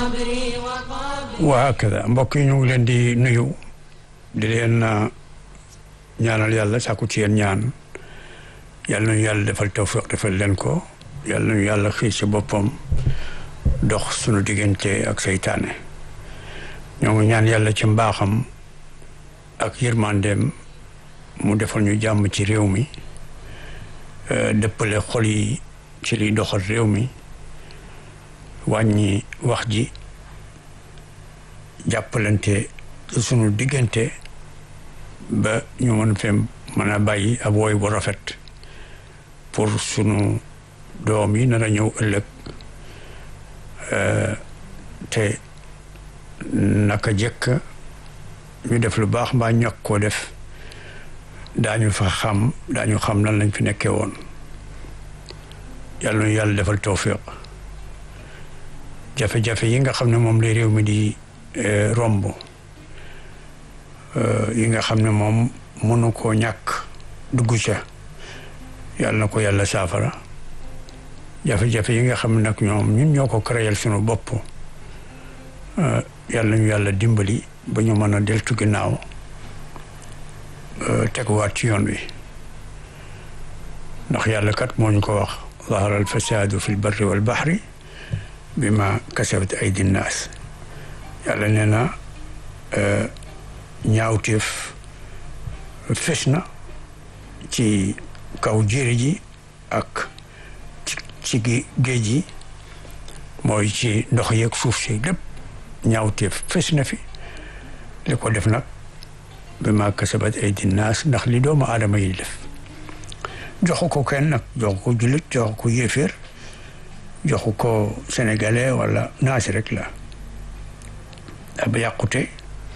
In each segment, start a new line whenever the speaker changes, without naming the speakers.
waa hakada mbokk yi ñu ngi leen di nuyu di leen ñaanal yàlla sàkku ci yéen ñaan yàlla nañu yàlla defal tawfiq defal leen ko yàlla nañu yàlla xiir ci boppam dox sunu diggante ak seytaane ñoo ngi ñaan yàlla ci mbaaxam ak yërmandeem mu defal ñu jàmm ci réew mi dëppale xol yi ci liy doxal réew mi wàññi wax ji jàppalante sunu diggante ba ñu mën fee mën a bàyyi ab wooy bu rafet pour sunu doom yi nar a ñëw ëllëg te naka jëkk ñu def lu baax mbaa ñàkk koo def daañu fa xam daañu xam lan lañ fi nekkee woon yàlla nu yàlla defal tawfiq jafe-jafe yi nga xam ne moom lay réew mi di romb yi nga xam ne moom mënu koo ñàkk dugg ca yàlla na ko yàlla saafara jafe-jafe yi nga xam ne nag ñoom ñun ñoo ko créer sunu bopp yàlla ñu yàlla dimbali ba ñu mën a deltu ginnaaw teguwaat ci yoon wi ndax yàlla kat moo ñu ko wax zahara al fasadu fi l barri wal bahri bi ma kasabat aydi nnaas yàlla nee na ñaawteef fes na ci kaw jéeri ji ak ci ci géej gi mooy ci ndox yeeg suuf si lépp ñaawteef fes na fi li ko def nag bi ma kasabat aydi nnaas ndax li doomu aadama yi def joxu ko kenn nag joxu ko jullit joxu ko yéeféer joxu ko sénégalais wala naasi rek la ab yàqute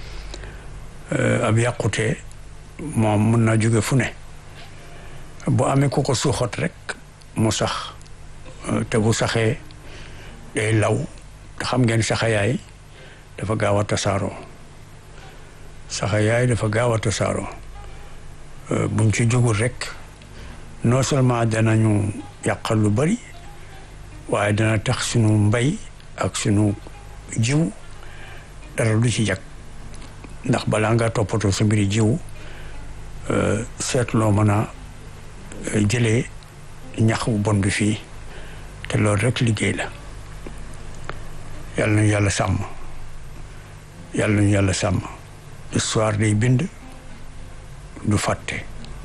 ab yàqute moom mun na jóge fu ne bu amee ku ko suuxat rek mu sax te bu saxee day law te xam ngeen saxayaay dafa gaaw a tasaaroo saxayaay dafa gaaw a tasaaroo buñ ci jógul rek non seulement danañu yàqal lu bari waaye dana tax sunu mbay ak sunu jiw dara du ci jag ndax balaa nga toppatoo sa mbiri jiw seetloo mën a jëlee ñax bu bon bi fii te loolu rek liggéey la yàlla nañu yàlla sàmm yàlla nañu yàlla sàmm histoire day bind du fàtte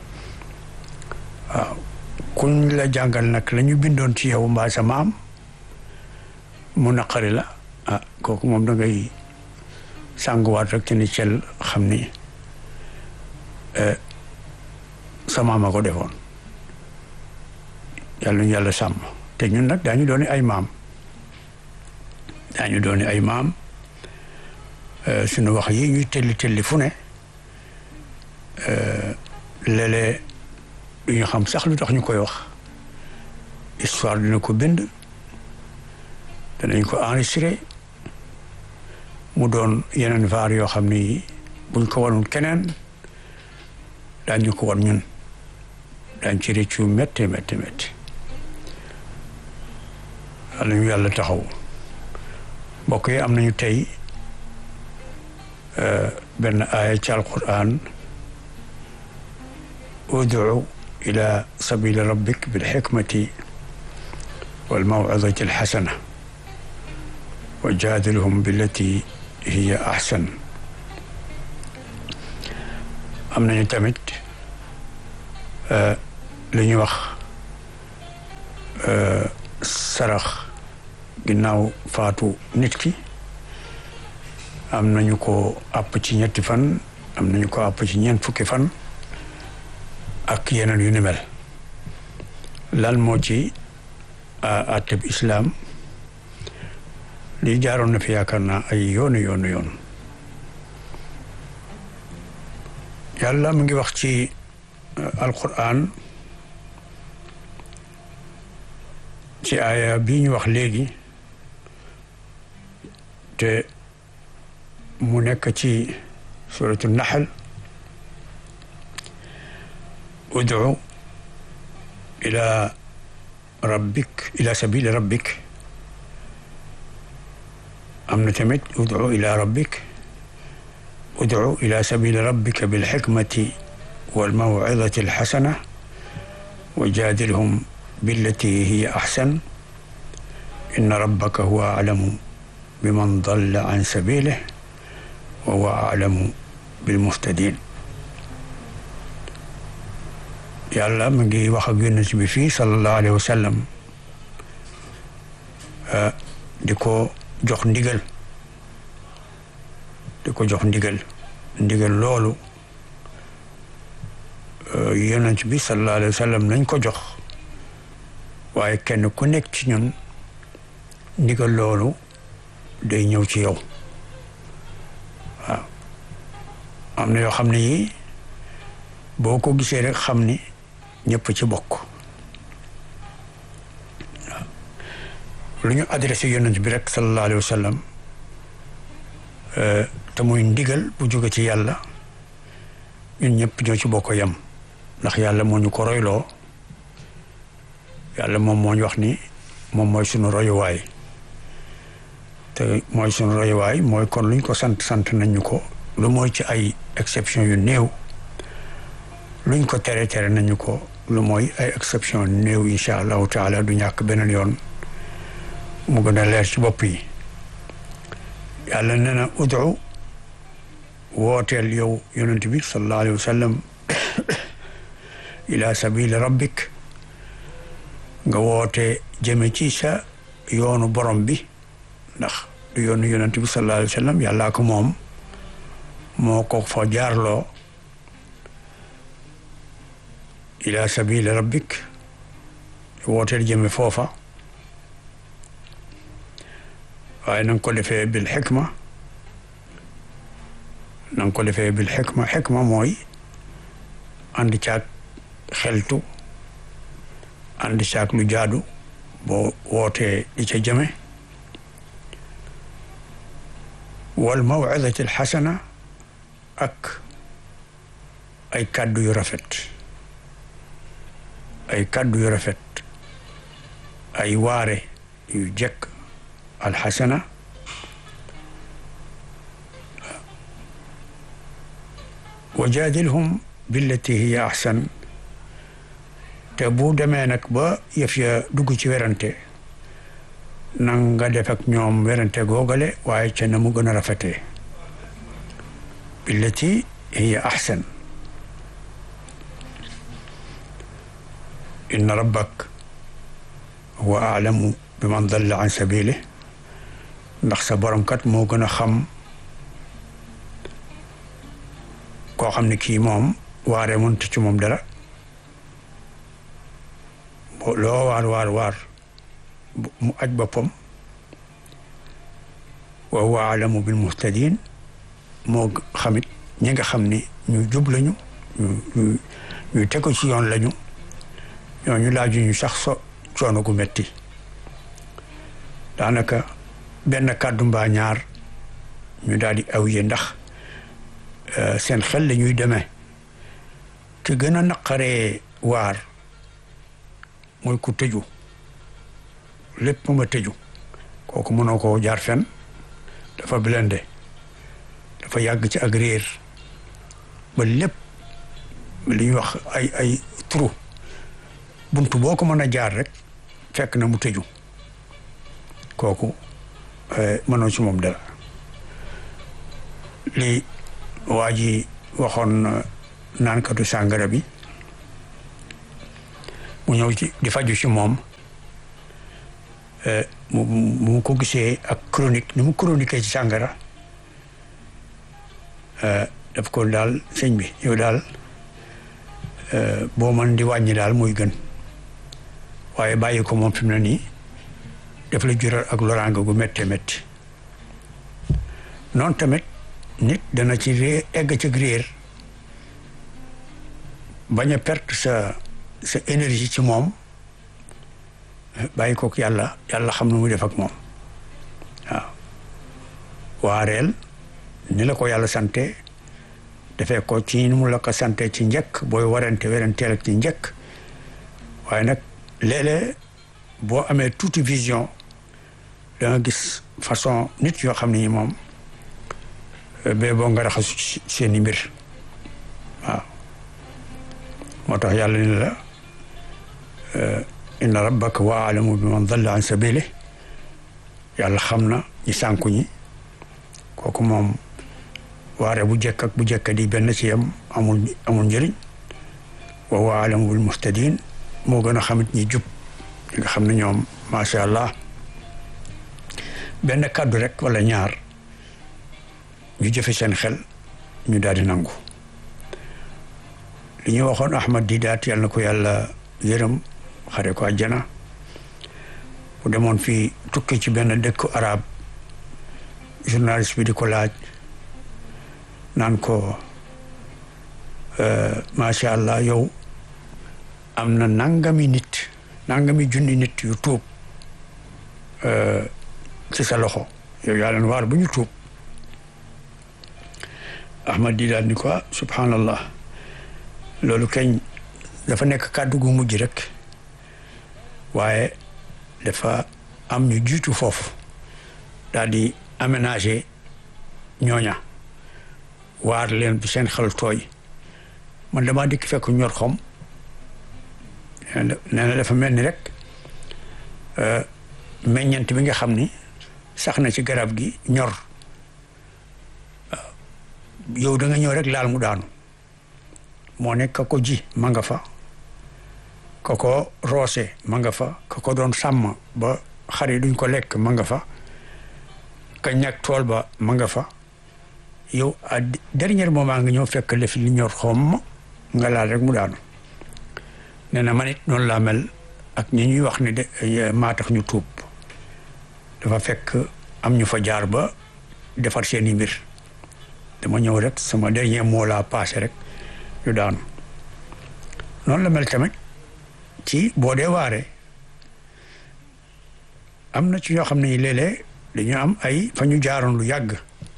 waaw kuñ la jàngal nag la ñu bindoon ci yow mbaa sa maam mu naqari la ah kooku moom da ngay sànguwaat rek te ni cel xam ni sa maam a ko defoon yàlla ñu yàlla sàmm te ñun nag daañu dooni ay maam daañu dooni ay maam suñu wax yi ñuy telli telli fu ne léeg-léeg du ñu xam sax lu tax ñu koy wax histoire dina ko bind danañ ko enregistré mu doon yeneen vaar yoo xam ni buñ ko wanul keneen daañu ko wan ñun daañ ci réccu métti métti métti yàlla ñu yàlla taxaw mbokk yi am nañu tey benn aaya ci alquran ud'u ila sabili rabbik bilxikmati walmawcidati alxasana wa jaadilhum billati hiya axsan am nañu tamit li ñuy wax sarax ginnaaw faatu nit ki am nañu ko àpp ci ñetti fan am nañu ko àpp ci ñeent fukki fan ak yeneen yu ni mel lan moo ci àtteb islaam lii jaaroon na fi yaakaar naa ay yoonu yoonu yoon yàlla mu ngi wax ci alquran ci aaya bii ñu wax léegi te mu nekk ci suratu naxal ud'u ila rabbik ila sabili rabbik am na tamit udu ila rabbik udu ila sabili rabbika bilxikmati walmawcidati alxasana wa jaadilhum billati hiya axsan inna rabbaka huwa aclamu biman dalla an sabilih wa huwa aclamu bilmuhtadin yàlla mu ngi wax ak yonent bi fii sallallahu alayhi wa sallam di ko jox ndigal di ko jox ndigal ndigal loolu yonent bi sallallahu alayhi wa sallam nañ ko jox waaye kenn ku nekk ci ñun ndigal loolu day ñëw ci yow waaw am na yoo xam ne yi boo ko gisee rek xam ni ñëpp ci bokk waaw lu ñu adressé yonent bi rek sallallahu alayhi wa sallam te muy ndigal bu jóge ci yàlla ñun ñëpp ñoo ci bokk yem ndax yàlla moo ñu ko royloo yàlla moom moo ñu wax ni moom mooy sunu royuwaay te mooy sunu royuwaay mooy kon luñ ko sant sant nañ ñu ko lu mooy ci ay exception yu néew luñ ko tere tere nañu ko lu mooy ay exception néew incha allahu taala du ñàkk beneen yoon mu gën a leer ci bopp yi yàlla nee na udu wooteel yow yonent bi sallallahu alayhi wa sallam ila sabili rabbik nga woote jëme ci sa yoonu borom bi ndax du yoonu yonent bi sallallahu alayhi wa sallam yàllaa ko moom moo ko fa jaarloo ila sabili rabbik wooteel jëme foofa waaye na nga ko defee bil xikma na nga ko defee bil xikma xikma mooy ànd caag xeltu ànd caag lu jaadu boo wootee di ca jëme wal mawcidati alxasana ak ay kàddu yu rafet ay kàddu yu rafet ay waare yu jekk alxasana wa jaadilhum billati hiya axsan te bu demee nag ba yëf ya dugg ci werante nang nga def ak ñoom werante googale waaye ca na mu gën a rafetee billati hiya axsan inna rabbak huwa aalamu bi man dalla an sabili ndax sa borom kat moo gën a xam koo xam ne kii moom waaree mënut ci moom dara loo waar waar waar mu aj boppam wa huwa aalamu bil muhtadin moo xamit ñi nga xam ni ñu jub lañu ñu ñu tegu ci yoon lañu ñooñu laaju ñu sax so coono gu metti daanaka benn kàddu mbaa ñaar ñu daal di awye ndax seen xel la ñuy demee ki gën a naqaree waar mooy ku tëju lépp ma tëju kooku mënoo koo jaar fen dafa blende dafa yàgg ci ak réer ba lépp li ñuy wax ay ay trou buntu boo ko mën a jaar rek fekk na mu tëju kooku mënoo ci moom dara li waa ji waxoon naankatu sàngara bi mu ñëw ci di faju ci moom mu mu ko gisee ak chronique ni mu chronique ci sàngara daf ko daal sëñ bi yow daal boo mën di wàññi daal muy gën waaye bàyyi ko moom fi mu ne nii daf la jural ak loraanga gu méttee métti noonu tamit nit dana ci réer egg ci réer bañ a perte sa sa énergie ci moom bàyyi kook yàlla yàlla xam na muy def ak moom waaw waareel ni la ko yàlla sante defee ko ci ni mu la ko sante ci njëkk booy warante weranteel ak ci njëkk waaye nag léeg-léeg boo amee tuuti vision da nga gis façon nit yoo xam ne ñi moom bee boo nga raxasu seeni mbir waaw moo tax yàlla ni la inna rabbaka wa alamu bi man dalla an sabili yàlla xam na ñi sànku ñi kooku moom waare bu jekk ak bu jekk di benn ci yam amul amul njëriñ wa wa alamu bil muhtadin moo gën a xamit ñi jub ñi nga xam ne ñoom macha allah benn kàddu rek wala ñaar ñu jëfe seen xel ñu daal di nangu li ñu waxoon Ahmad Didaat yàlla na ko yàlla yërëm xare ko àjjana bu demoon fii tukki ci benn dëkku arab journaliste bi di ko laaj naan ko macha allah yow am na nangami nit nangami junni nit yu tuub ci sa loxo yow yaa leen waar bu ñu tuub Ahmad Didaat ni ko subhanallah loolu kañ dafa nekk kàddu gu mujj rek waaye dafa am ñu jiitu foofu daal di aménager ñooña waar leen bi seen xel tooy man damaa dikk fekk ñor xom nee na dafa mel ni rek meññant bi nga xam ni sax na ci garab gi ñor yow da nga ñëw rek laal mu daanu moo nekk ka ko ji ma nga fa ka ko roose ma nga fa ka ko doon sàmm ba xar yi duñ ko lekk ma nga fa ka ñàkk tool ba ma nga fa yow à dernier moment nga ñëw fekk lef li ñor xomm nga laal rek mu daanu nee na man it noonu laa mel ak ñi ñuy wax ne de maa tax ñu tuub dafa fekk am ñu fa jaar ba defar seeni mbir dama ñëw rek sama dernier mot laa passé rek ñu daanu noonu la mel tamit ci boo dee waare am na ci ñoo xam ne léeg-léeg dañu am ay fa ñu jaaroon lu yàgg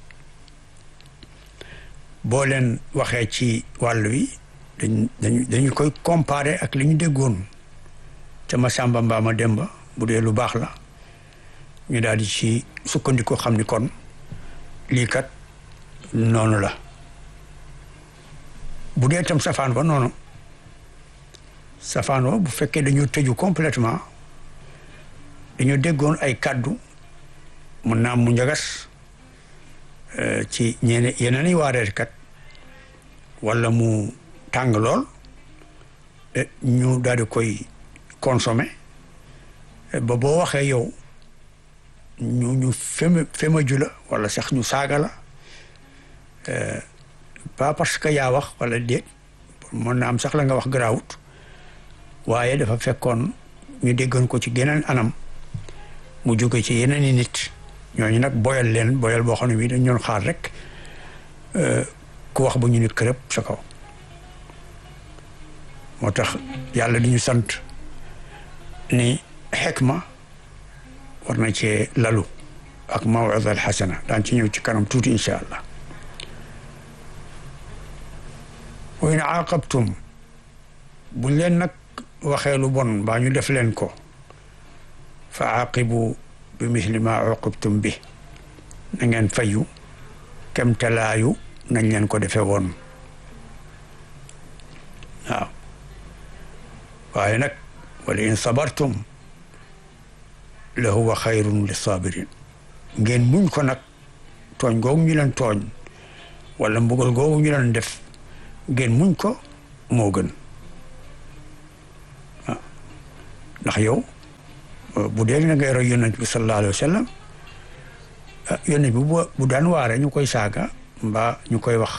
boo leen waxee ci wàll wi dañ dañu dañu koy comparer ak li ñu déggoon ca ma sàmba mbaa ma demba bu dee lu baax la ñu daal di ci sukkandiku xam ni kon lii kat noonu la bu dee tam safaan ba noonu safaan ba bu fekkee dañu tëju complètement dañu déggoon ay kàddu mun naa mu njagas ci ñene yeneen i waareetkat wala mu tàng lool ñu daal di koy consommer ba boo waxee yow ñu ñu feme femaju la wala sax ñu saaga la pas parce que yaa wax wala déet mën na am sax la nga wax garaawut waaye dafa fekkoon ñu déggoon ko ci geneen anam mu jóge ci yeneen i nit ñooñu nag boyal leen boyal boo xam ne bii dañ doon xaar rek ku wax ba ñu nit kërëb sa kaw moo tax yàlla di ñu sant ni xekma war na cee lalu ak mawida al xasana daan ci ñëw ci kanam tuuti incha allah wa in aaqabtum buñ leen nag waxee lu bon mbaa ñu def leen ko fa aaqibu bi misli ma uqibtum bi na ngeen fayu kem talaayu nañ leen ko defee woon waaw waaye nag wala in sabartum la huwa xayrun li sabirin ngeen muñ ko nag tooñ googu ñu leen tooñ wala mbugal googu ñu leen def ngeen muñ ko moo gën waaw ndax yow bu dee na ngay roy yonent bi sallallahu alayhi wa sallam yonent bi bu daan waare ñu koy saaga mbaa ñu koy wax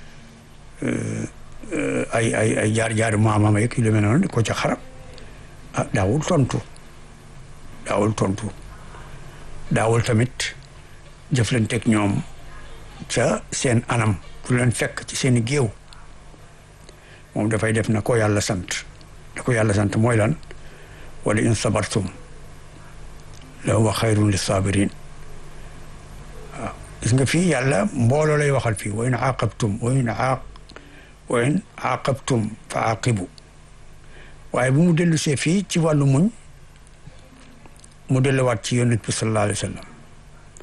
ay ay ay jaar-jaari maamam yeeg yu demee noonu di ko ca xarab ah daawul tontu daawul tontu daawul tamit jëflanteeg ñoom ca seen anam fu leen fekk ci seen i géew moom dafay def na ko yàlla sant da ko yàlla sant mooy lan wala in sabartum la huwa xayrun li sabirin waaw gis nga fii yàlla mbooloo lay waxal fii wa in aaqabtum wa in aaq wa in aaqabtum fa aaqibu waaye bu mu dellu see fii ci wàllu muñ mu delluwaat ci yonent bi sallallahu alayhi wa sallam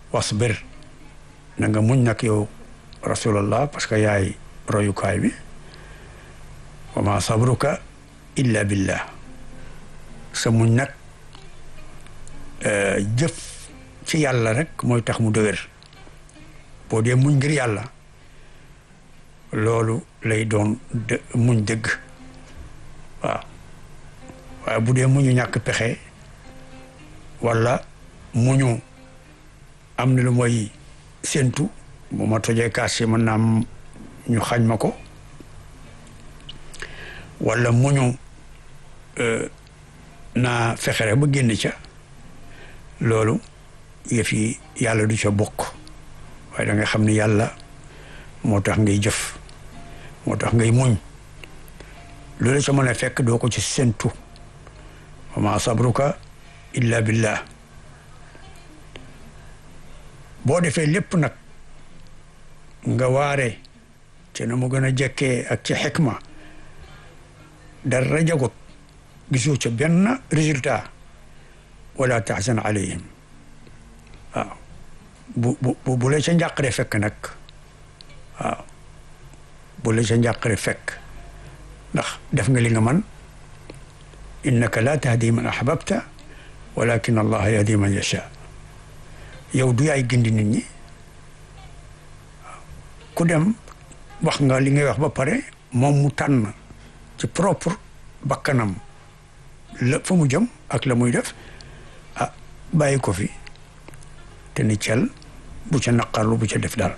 wasbir na nga muñ nag yow rasulallah parce que yaay royukaay bi wa ma sabruka illa billah sa muñ nag jëf ci yàlla rek mooy tax mu dëgër boo dee muñ ngir yàlla loolu lay doon dë muñ dëgg waaw waaye bu dee muñu ñàkk pexe wala muñu am na lu mooy séentu bu ma tojee kaas yi mën naa am ñu xañ ma ko wala muñu naa fexe rek ba génn ca loolu yëf yi yàlla du ca bokk waaye da nga xam ne yàlla moo tax ngay jëf moo tax ngay muñ loolu ca mën a fekk doo ko ci séentu wa ma sabruka illa billah boo defee lépp nag nga waare te na mu gën a jekkee ak ci xikma dara jagut gisoo ca benn résultat wala taxsan alayhim waaw bu bu bu la ca njàqare fekk nag waaw bu la ca njàqare fekk ndax def nga li nga man innaka la tahdi man ahbabta walakin allah yahdi man yasha yow du yaay gindi nit ñi ku dem wax nga li ngay wax ba pare moom mu tànn ci propre bakkanam la fa mu jëm ak la muy def ah bàyyi ko fi te ni cel bu ca naqarlu bu ca def dara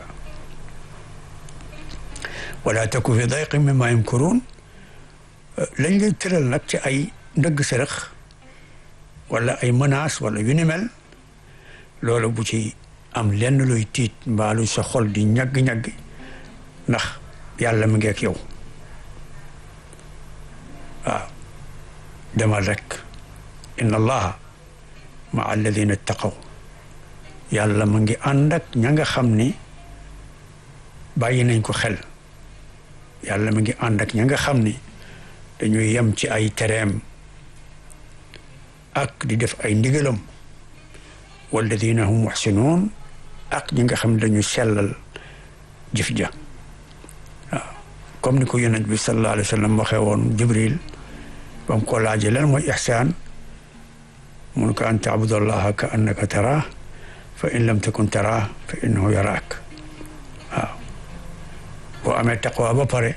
wala taku fi dayqin mimma yamkurun lañ lay tëral nag ci ay ndëgg sërëx wala ay menace wala yu ni mel loolu bu ci am lenn luy tiit mbaalu sa xol di ñagg-ñagg ndax yàlla mi ngi ak yow waaw demal rek inna allaha ma alladina ittaqaw yàlla mu ngi ànd ak ña nga xam ni bàyyi nañ ko xel yàlla mu ngi ànd ak ña nga xam ni dañuy yem ci ay tereem ak di def ay ndigalam walladina hum muxsinuun ak ñi nga xam ne dañuy sellal jëf ja waaw comme ni ko yonent bi sallallahu alayhi wa sallam waxee woon jibril ba mu ko laajee lan mooy ixsaan mun ko an taabudallaha ka annaka taraa fa in lam takun taraa fa innahu yaraak waaw boo amee taqwa ba pare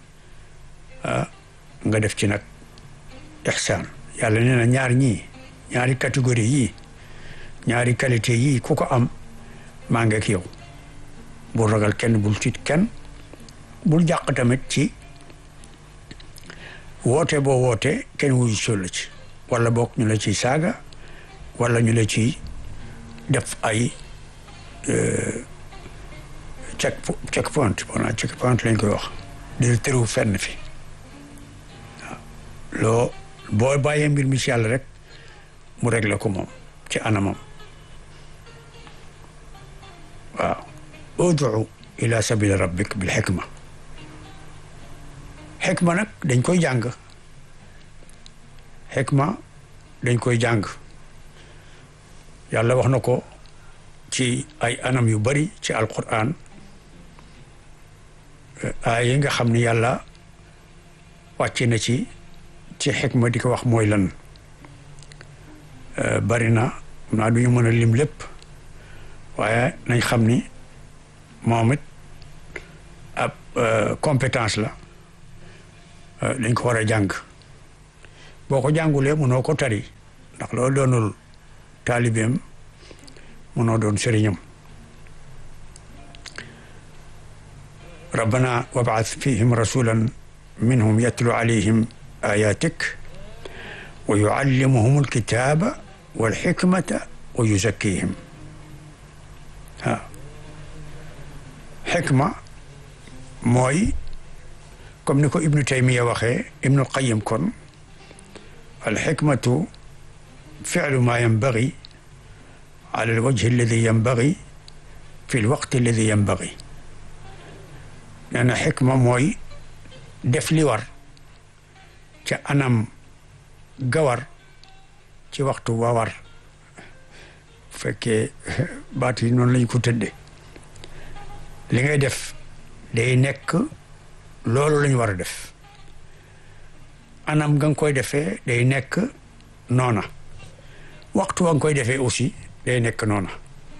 nga def ci nag ixsaan yàlla nee na ñaar ñii ñaari catégorie yii ñaari qualité yii ku ko am maa ngi ak yow bul ragal kenn bul tiit kenn bul jàq tamit ci woote boo woote kenn wuyu sol la ci wala boog ñu la ciy saaga wala ñu la ciy def ay check check point bona check point lañ koy wax di tëru fenn fi waaw loo boo bàyyee mbir mi ci yàlla rek mu réglé ko moom ci anamam waaw udu ila sabili rabbik bil xikma xikma nag dañ koy jàng xikma dañ koy jàng yàlla wax na ko ci ay anam yu bari ci alquran ay yi nga xam ne yàlla wàcce na ci ci xikma di ko wax mooy lan bari na xam naa du ñu mën a lim lépp waaye nañ xam ni moom it ab compétence la dañ ko war a jàng boo ko jàngulee mënoo ko tari ndax loolu doonul taalibeem mënoo doon sëriñam rabbana wab'ath fihim rasulan minhum yatlu alayhim ayatik wa yuallimuhum alkitaba walxikmata wa yuzakkihim waaw xikma mooy comme ni ko ibnu taymiya waxee ibnu qayim kon alxikmatu ficlu ma yanbagi ala alwajhi alladi yanbagi fi lwaqti alladi yanbagi nee na xikma mooy def li war ca anam gawar ci waxtu wa war bu fekkee baat yi noonu lañ ko tëddee li ngay def day nekk loolu lañ war a def anam nga nga koy defee day nekk noona waxtu wa nga koy defee aussi day nekk noona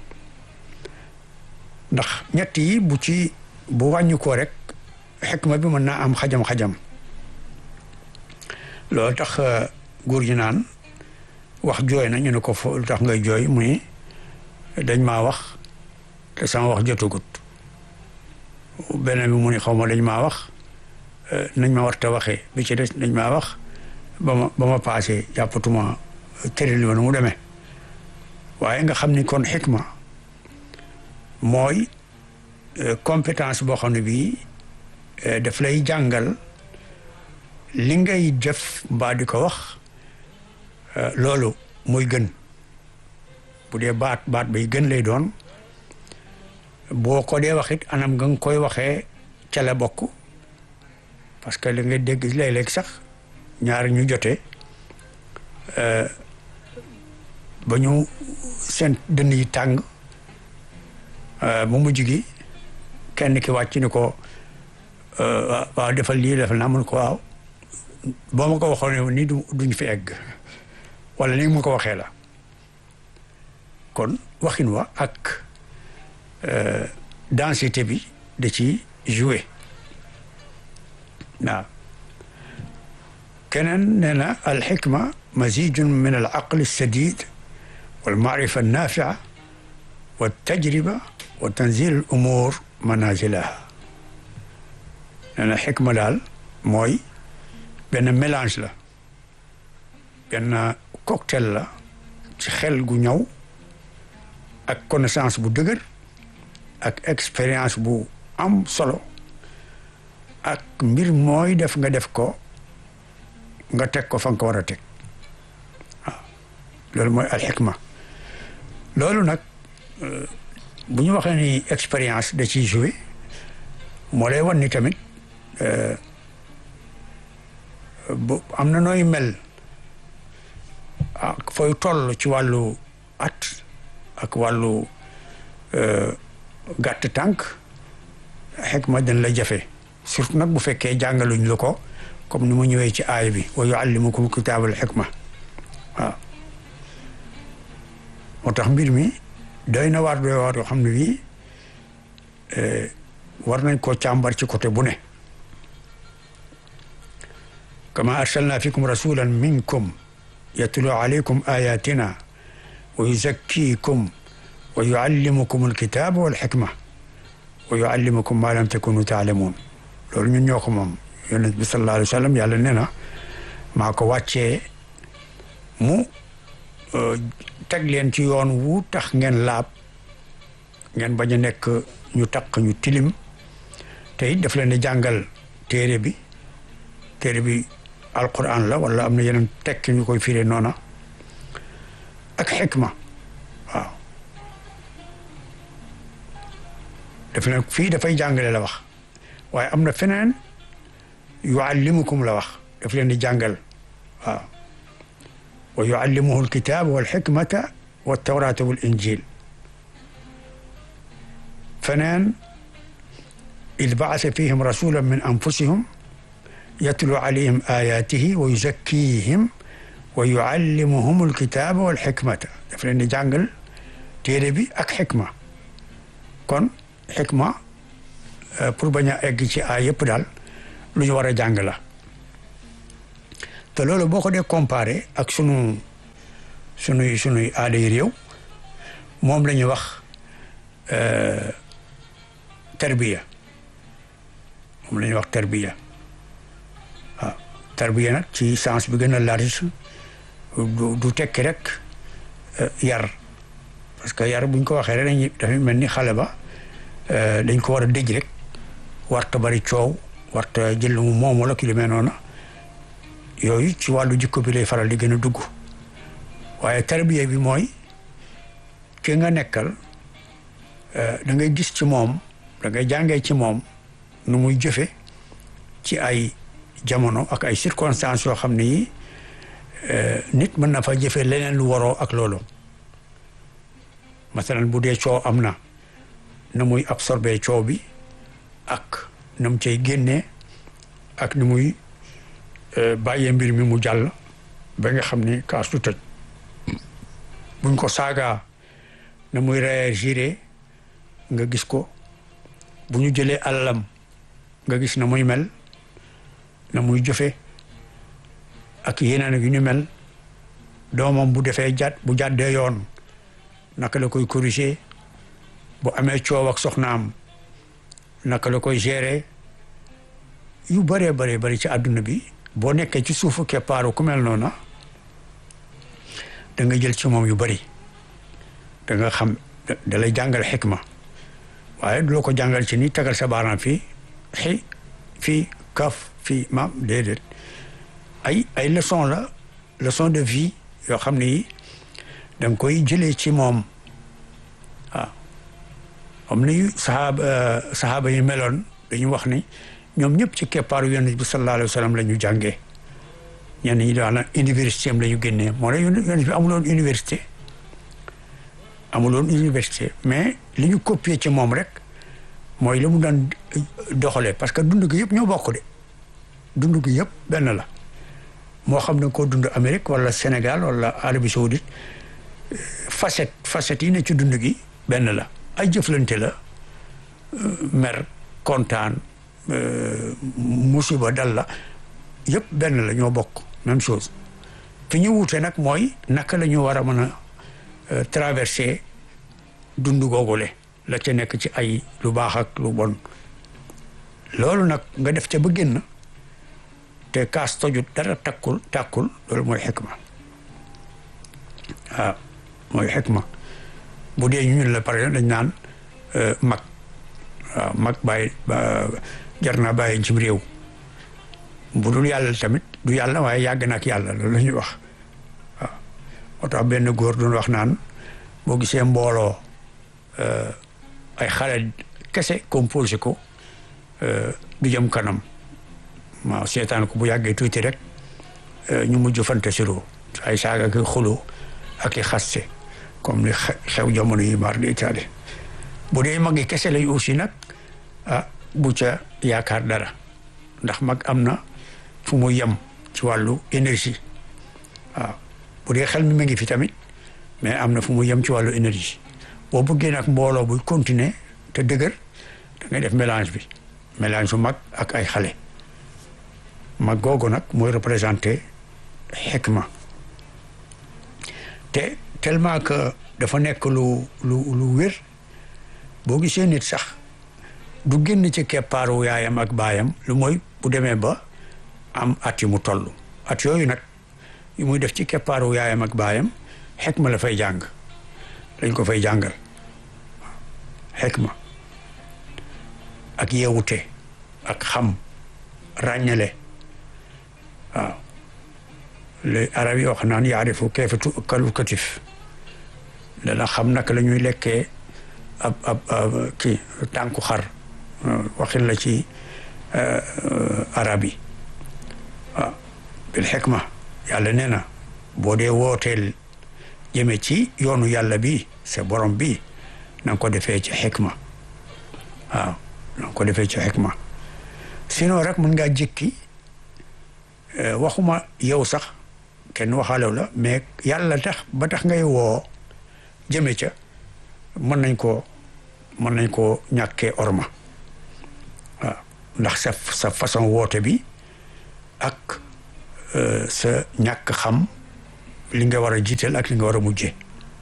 ndax ñett yi bu ci bu wàññi ko rek xikma bi mën naa am xajam-xajam loolu tax góor gi naan wax jooy na ñu ne ko fo lu tax ngay jooy muy dañ maa wax te sama wax jotagut beneen bi mu ni xaw ma dañ maa wax nañ ma war te waxee bi ci des dañ maa wax ba ma ba ma paasee jàppatuma tërali ma nu mu demee waaye nga xam ni kon xikma mooy compétence boo xam ne bii daf lay jàngal li ngay def mbaa di ko wax loolu muy gën bu dee baat baat bay gën lay doon boo ko dee wax it anam nga nga koy waxee ca la bokk parce que li nga dégg léeg-léeg sax ñaari ñu jotee ba ñu seen dënn yi tàng bu mujj gi kenn ki wàcc ni ko waaw defal lii defal naa mun ko waaw boo ma ko waxoon ni du duñ fi egg wala ni ma ko waxee la kon waxin wa ak densité bi da ci joué waaw keneen nee na alxikma mazijun min al aql sadid wal maarifa nafia wa tajriba wa tanzil al umur manazilaha nee na xikma daal mooy benn mélange la benn cocktail la ci xel gu ñëw ak connaissance bu dëgër ak expérience bu am solo ak mbir mooy def nga def ko nga teg ko fa nga ko war a teg waaw loolu mooy alxikma loolu nag bu ñu waxee ni expérience da ciy joué moo lay wan ni tamit bu am na nooy mel ak fooy toll ci wàllu at ak wàllu gàtt tànk xikma dañ la jafe surtout nag bu fekkee jàngaluñ la ko comme ni mu ñëwee ci aay bi wa yuallimukum kitaabal xikma waaw moo tax mbir mi doy na waar doy waar yoo xam ne bii war nañ koo càmbar ci côté bu ne kama arsalna fikum rasulan minkum yatlu alaykum ayatina wa yuzakkikum wa yuallimukum alkitaba walxikma wa yuallimukum ma lam takunu taalamuun loolu ñun ñoo ko moom yonent bi sallallahu alayhi wa sallam yàlla nee na maa ko wàccee mu teg leen ci yoon wu tax ngeen laab ngeen bañ a nekk ñu taq ñu tilim te it daf leen di jàngal téere bi téere bi alquran la wala am na yeneen tekki ñu koy firee noona ak xikma waaw daf leen fii dafay jàngale la wax waaye am na feneen yuallimukum la wax daf leen di jàngal waaw wa yuallimuhu alkitaaba walxikmata waltawrata wal injil feneen id baasa fihim rasulan min anfusihum yatlu alayhim ayatihi wa yuzakkihim wa yuallimuhum alkitaba walxikmata daf leen di jàngal téere bi ak xikma kon xikma pour bañ a egg ci ay yëpp daal lu ñu war a jàng la te loolu boo ko dee comparé ak sunu sunuy sunuy aaday réew moom la ñuy wax tarbiya moom la ñuy wax tarbiya waaw tarbiya nag ci sens bi gën a large du du tekki rek yar parce que yar buñ ko waxee rek dañuy dafay mel ni xale ba dañ ko war a dëj rek warta bari coow warta jël mu moom wala ki lu mel noonu yooyu ci wàllu jikko bi lay faral di gën a dugg waaye tarbiya bi mooy ki nga nekkal da ngay gis ci moom da ngay jàngee ci moom nu muy jëfe ci ay jamono ak ay circonstances yoo xam ne yi nit mën na fa jëfe leneen lu waroo ak loolu masalan bu dee coow am na na muy absorbé coow bi ak na mu cay génnee ak ni muy bàyyee mbir mi mu jàll ba nga xam ni kaas du tëj buñ ko saagaa na muy réagir nga gis ko bu ñu jëlee alalam nga gis na muy mel na muy jëfe ak yeneen yu ñu mel doomam bu defee jàdd bu jàddee yoon naka la koy corriger bu amee coow ak soxnaam naka la koy gérer yu bëree bëree bëri ci àdduna bi boo nekkee ci suufu keppaaru ku mel noona da nga jël ci moom yu bëri da nga xam da lay jàngal xikma waaye du la ko jàngal ci ni tagal sa baaraam fii xi fii kaf fii maam déedéet ay ay leçon la leçon de vie yoo xam ni da nga koy jëlee ci moom waaw am ni sahaaba sahaaba yi meloon dañu wax ni ñoom ñëpp ci keppaaru yonent bi sallallahu alayhi wa sallam la ñu jàngee ñenn ñi daan na université am la ñu génnee moo tax yonent bi amuloon université amuloon université mais li ñu copier ci moom rek mooy la mu daan doxalee parce que dund gi yëpp ñoo bokk de dund gi yëpp benn la moo xam ne koo dund Amérique wala Sénégal wala Arabie Saoudite facette facette yi ne ci dund gi benn la ay jëflante la mer kontaan musiba dal la yëpp benn la ñoo bokk même chose fi ñu wuute nag mooy naka la ñu war a mën a traverser dund googule la ca nekk ci ay lu baax ak lu bon loolu nag nga def ca ba génn te kaas tojut dara takkul tàkkul loolu mooy xikma waaw mooy xikma bu dee ñun la par exemple dañ naan mag waaw mag bàyyi jar naa bàyyi ci réew bu dul yàlla tamit du yàlla waaye yàgg na ak yàlla loolu la ñuy wax waaw moo tax benn góor doon wax naan boo gisee mbooloo ay xale kese composé ko du jëm kanam waaw seetaan ko bu yàggee tuuti rek ñu mujj fante siro ay saaga ki xuloo ak i xaste comme ni xew jamono yi mar di itaali bu dee mag yi kese lay aussi nag ah bu ca yaakaar dara ndax mag am na fu mu yem ci wàllu énergie waaw bu dee xel mi ma ngi fi tamit mais am na fu mu yem ci wàllu énergie boo bëggee nag mbooloo buy continuer te dëgër da ngay def mélange bi mélange su mag ak ay xale mag googu nag mooy représenté xikma te tellement que dafa nekk lu lu lu wér boo gisee nit sax du génn ci keppaaru yaayam ak baayam lu mooy bu demee ba am at yu mu toll at yooyu nag yu muy def ci keppaaru yaayam ak baayam xikma la fay jàng lañ ko fay jàngal xikma ak yeewute ak xam ràññale waaw les arab yi wax naan yaarifu kayfa tu'kalu katif dana xam naka la ñuy lekkee ab ab kii tànku xar waxin la ci arab yi waaw bil xikma yàlla nee na boo dee wooteel jëme ci yoonu yàlla bi sa borom bi na nga ko defee ci xikma waaw na nga ko defee ci xikma sinon rek mën ngaa jikki waxuma yow sax kenn waxaalew la mais yàlla tax ba tax ngay woo jëme ca mën nañ ko mën nañ ko ñàkkee orma waaw ndax sa sa façon woote bi ak sa ñàkk xam li nga war a jiital ak li nga war a mujjee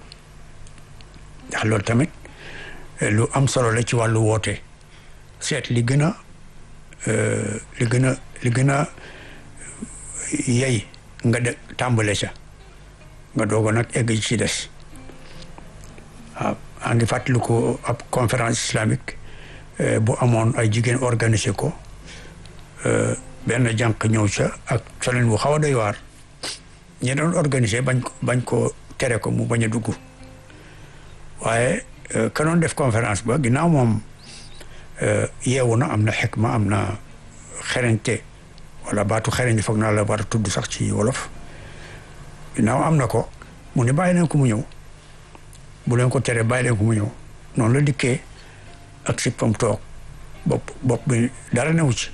ndax loolu tamit lu am solo la ci wàllu woote seet li gën a li gën a li gën a yey nga de tàmbale ca nga doog nag egg ci des waaw maa ngi fàttali ko ab conférence islamique bu amoon ay jigéen organisé ko benn jànq ñëw ca ak solen bu xaw a doy waar ñi doon organisé bañ ko bañ ko tere ko mu bañ a dugg waaye ka doon def conférence ba ginnaaw moom yeewu na am na xikma am na xereñte wala baatu xereñ foog naa la war a tudd sax ci wolof ginnaaw am na ko mu ne bàyyi leen ko mu ñëw bu leen ko tere bàyyi leen ko mu ñëw noonu la dikkee ak sippam toog bopp bopp bi dara newu ci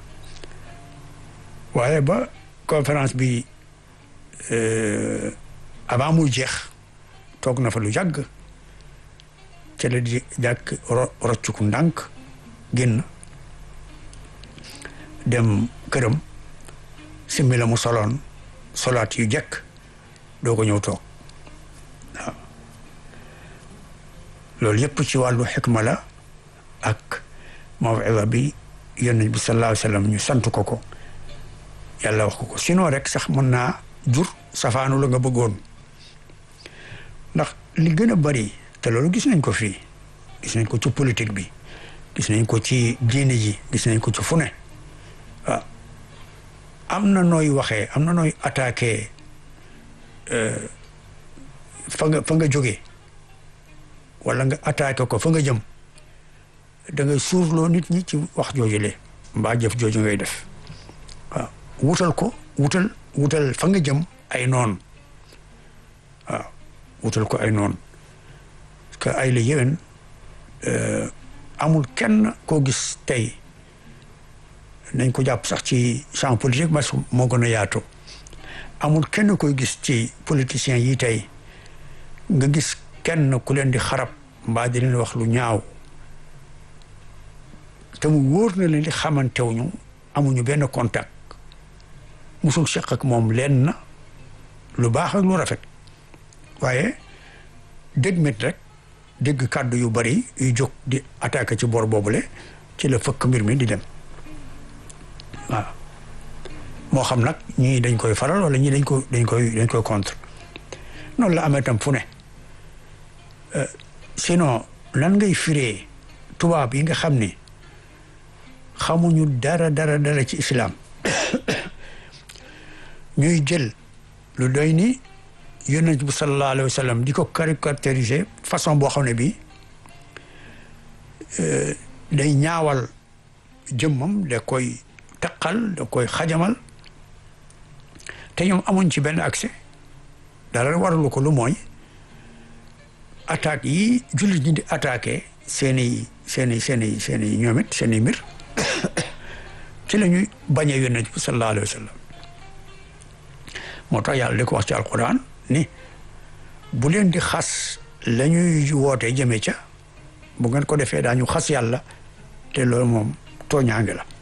waaye ba conférence bi avant muy jeex toog na fa lu yàgg ca la di jàkk roccuku ndànk génn dem këram simmi la mu soloon solaat yu jekk doo ko ñëw toog waaw loolu yëpp ci wàllu xikma la ak mawida bi yonent bi sallallahu alayhi wa sallam ñu sant ko ko yàlla wax ko ko sinon rek sax mën naa jur safaanu la nga bëggoon ndax li gën a bari te loolu gis nañ ko fii gis nañ ko ci politique bi gis nañ ko ci diine ji gis nañ ko ci fu ne waaw am na nooy waxee am na nooy attaqué fa nga fa nga jógee wala nga attaqué ko fa nga jëm da ngay suurloo nit ñi ci wax jooju le mbaa jëf jooju ngay def waaw wutal ko wutal wutal fa nga jëm ay noon waaw wutal ko ay noon parce que ay la yéwén amul kenn koo gis tey nañ ko jàpp sax ci champ politique mas moo gën a yaatu amul kenn koy gis ci politiciens yi tey nga gis kenn ku leen di xarab mbaa di leen wax lu ñaaw te mu wóor na leen di xamantewuñu amuñu benn contact musul seq ak moom leen na lu baax ak lu rafet waaye dégg mit rek dégg kàddu yu bari yu jóg di attaqué ci bor boobule ci la fëkk mbir mi di dem waaw moo xam nag ñii dañ koy faral wala ñii dañ ko dañ koy dañ koy contre noonu la amee tam fu ne sinon lan ngay firee tubaab yi nga xam ni xamuñu dara dara dara ci islam ñuy jël lu doy ni yonent bi sallallahu alayhi wa sallam di ko caricaturiser façon boo xam ne bii day ñaawal jëmmam da koy taqal da koy xajamal te ñoom amuñ ci benn accès dara waralu ko lu mooy attaques yi jullit ñi di attaqué seeni seeni seeni seeni ñoom it seeni mbir ci la ñuy bañee yonent bi sallallahu alayhi wa sallam moo tax yàlla di ko wax ci alquran ni bu leen di xas la ñuy woote jëme ca bu ngeen ko defee daañu xas yàlla te loolu moom tooñaange la